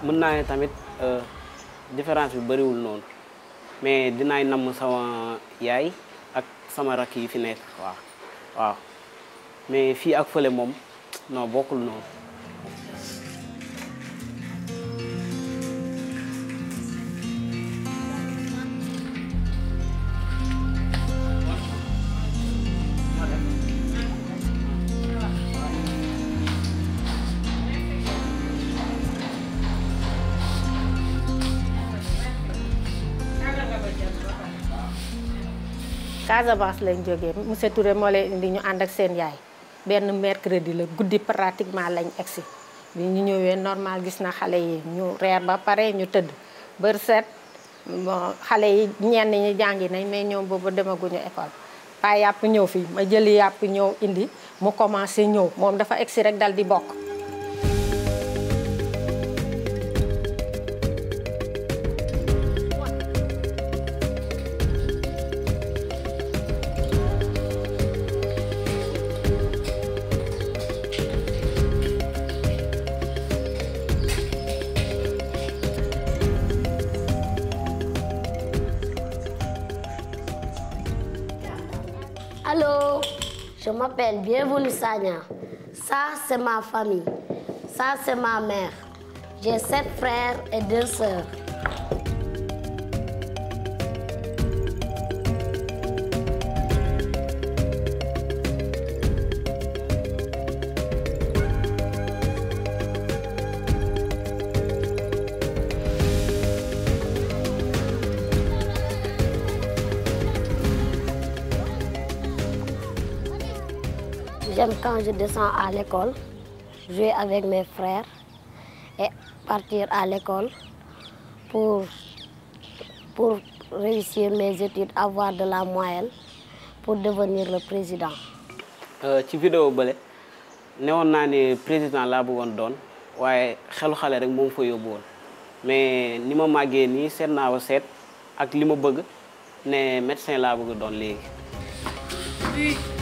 mën naa ne tamit différence bi bëriwul noonu mais dinaay namm sama yaay ak sama rakk yi fi nekk waaw waaw mais fii ak fële moom non bokkul noonu. Casamance lañ jógee monsieur Touré moo leen indi ñu ànd ak seen yaay benn mercredi la guddi pratiquement lañ egsi bi ñu ñëwee normal gis na xale yi ñu reer ba pare ñu tëdd bër set bon xale yi ñenn ñi jàngi nañ mais ñoom boobu demaguñu école pa yàpp ñëw fii ma jëli yàpp ñëw indi mu commencé ñëw moom dafa egsi rek dal di bokk Allô, je m'appelle Bienvenue Sagna. Ça, c'est ma famille. Ça, c'est ma mère. J'ai sept frères et deux sœurs. J'aime quand je descends à l'école, jouer avec mes frères et partir à l'école pour, pour réussir mes études, avoir de la moyenne pour devenir le président. ci vidéo bële newoon naa ne président laa bëggoon doon waaye xelu xale rek moom fa yóbbu woon mais ni ma màggee nii seet naa wa seet ak li ma bëgg ne médecin laa bëgg doon léegi.